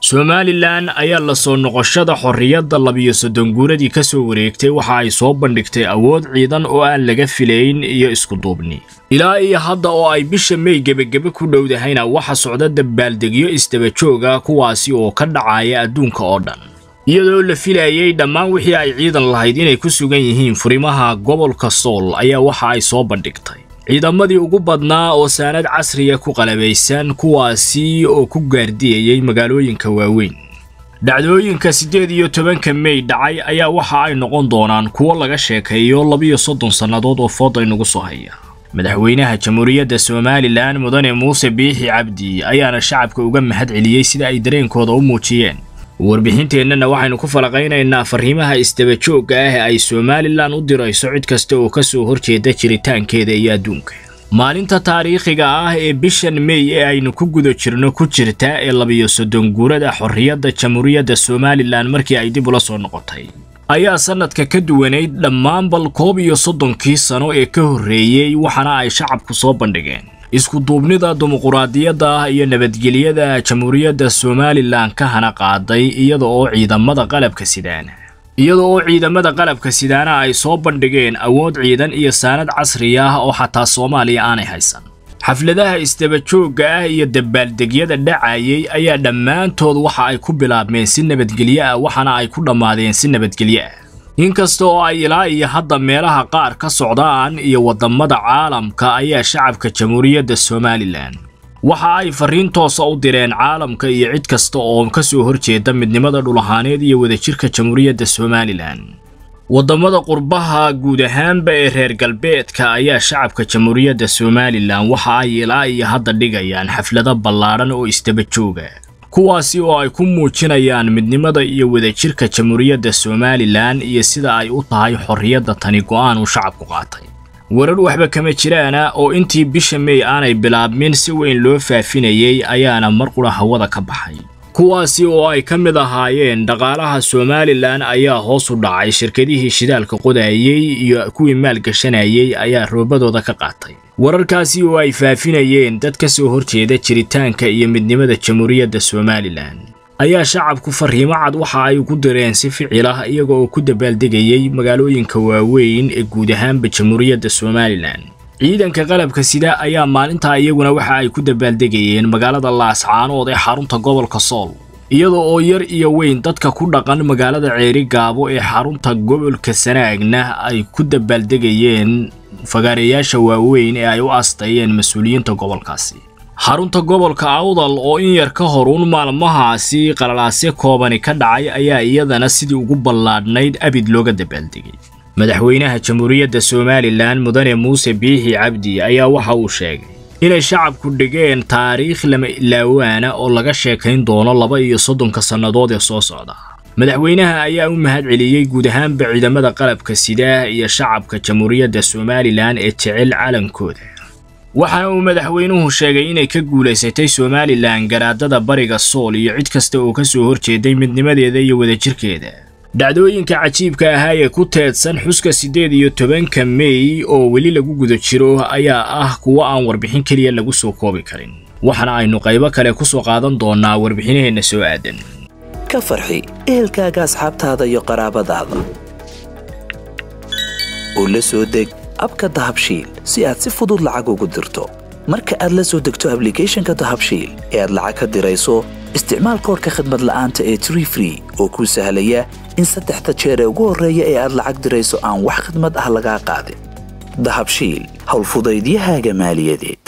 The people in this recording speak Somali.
somalilan ayaa la soo noqoshada xorriyadda labiyo soddon guuradii ka soo wareegtay waxa ay soo bandhigtay awood ciidan oo aan laga filayn iyo iskuduubni ilaa iyo hadda oo ay bisha mey gebagebe ku dhowdahayna waxa socda dabaaldegyo isdabajooga kuwaasi oo ka dhacaya adduunka oo dhan iyadoo la filayay dhammaan wixii ay ciidan lahayd inay ku sugan yihiin furimaha gobolka sool ayaa waxa ay soo bandhigtay ciidamadii ugu badnaa oo saanad casriya ku qalabaysan kuwaasi oo ku gaardiyayay magaalooyinka waaweyn dhacdooyinka siddeed iyo tobanka mey dhacay ayaa waxa ay noqon doonaan kuwo laga sheekeeyo labiyo soddon sannadood oo fooda inagu soo haya madaxweynaha jamhuuriyadda somalilan mudane muuse biixi cabdi ayaana shacabka uga mahad celiyey sida ay dareenkooda u muujiyeen warbixinteennana waxaynu ku falaqaynaynaa fariimaha isdabajoogga ah ee ay somalilan u dirayso cid kasta oo ka soo horjeeda jiritaankeeda iyo adduunka maalinta taariikhiga ah ee bishan mey ee aynu ku guda jirno ku jirta ee labiyo soddon guurada xorriyadda jamhuuriyadda somalilan markii ay dib ula soo noqotay ayaa sannadka ka duwanayd dhammaan bal koob iyo soddonkii sano ee ka horreeyey waxaana ay shacabku soo bandhigeen iskuduubnida dimuquraadiyadda ah iyo nabadgelyada jamhuuriyadda somalilan ka hana qaaday iyada oo ciidamada qalabka sidaana iyada oo ciidamada qalabka sidaana ay soo bandhigeen awood ciidan iyo saanad casri ah oo xataa soomaaliya aanay haysan xafladaha isdabajoogga ah iyo dabaaldegyada dhacayay ayaa dhammaantood waxa ay ku bilaabmeen si nabadgelyo ah waxaana ay ku dhammaadeen si nabadgelyo ah inkasta oo ay ilaa iyo hadda meelaha qaar ka socdaan iyo waddamada caalamka ayaa shacabka jamhuuriyadda somalilan waxa ay fariin toosa u direen caalamka iyo cid kasta oo ka soo horjeeda midnimada dhulahaaneed iyo wadajirka jamhuuriyadda somalilan waddamada qurbaha guud ahaanba ee reer galbeedka ayaa shacabka jamhuuriyadda somalilan waxa ay ilaa iyo hadda dhigayaan xaflado ballaadhan oo isdabajooga kuwaasi oo ay ku muujinayaan midnimada iyo wadajirka jamhuuriyadda somalilan iyo sida ay u tahay xorriyadda tani go'aan uu shacabku qaatay warar waxba kama jiraana oo intii bisha mey aanay bilaabmin si weyn loo faafinayay ayaana mar qura hawada ka baxay kuwaasi oo ay ka mid ahaayeen dhaqaalaha somalilan ayaa hoos u dhacay shirkadihii shidaalka qodayey iyo kuwii maalgashanayey ayaa roobadooda ka qaatay wararkaasi oo ay faafinayeen dad ka soo horjeeda jiritaanka iyo midnimada jamhuuriyadda somalilan ayaa shacabku fariimo cad waxa ay ugu direen si ficil ah iyaga oo ku dabaaldegayay magaalooyinka waaweyn ee guud ahaanba jamhuuriyadda somalilan ciidanka qalabka sida ayaa maalintaa iyaguna waxa ay ku dabaaldegayeen magaalada laascaanood ee xarunta gobolka sool iyada oo yar iyo weyn dadka ku dhaqan magaalada ceeri gaabo ee xarunta gobolka sanaagna ay ku dabaaldegayeen fagaareyaasha waaweyn ee ay u aastayeen mas-uuliyiinta gobolkaasi xarunta gobolka awdal oo in yar ka horuun maalmahaasi qalalaasyo koobani ka dhacay ayaa iyadana sidii ugu ballaadhnayd abid looga dabaaldegay madaxweynaha jamhuuriyadda somalilan mudane muuse biixi cabdi ayaa waxa uu sheegay inay shacabku dhigeen taariikh lama ilaawaana oo laga sheekayn doono laba iyo soddonka sannadood ee soo socda madaxweynaha ayaa u mahad celiyey guud ahaanba ciidamada qalabka sida iyo shacabka jamhuuriyadda somalilan ee jecel calankooda waxaana uu madaxweynuhu sheegay inay ka guulaysatay somalilan garaadada bariga sool iyo cid kasta oo ka soo horjeeday midnimadeeda iyo wadajirkeeda dhacdooyinka cajiibka ahaa ee ku teedsan xuska siddeed iyo tobanka mey oo weli lagu guda jiro ayaa ah kuwo aan warbixin keliya lagu soo koobi karin waxaana aynu qaybo kale ku soo qaadan doonnaa warbixinaheenna soo aadan ka farxi ehelkaaga asxaabtaada iyo qaraabadaada oo la soo deg abka dahabshiil si aad si fudud lacag ugu dirto marka aad la soo degto ablicathonka dahabshiil ee aad lacag ka dirayso isticmaal koorka khadmad la'aanta ee tree free oo kuu sahlaya in saddexda jeer ee ugu horreeya ee aad lacag dirayso aan wax khidmad ah lagaa qaadin dahabshiil howlfudaydiyahaaga maaliyadeed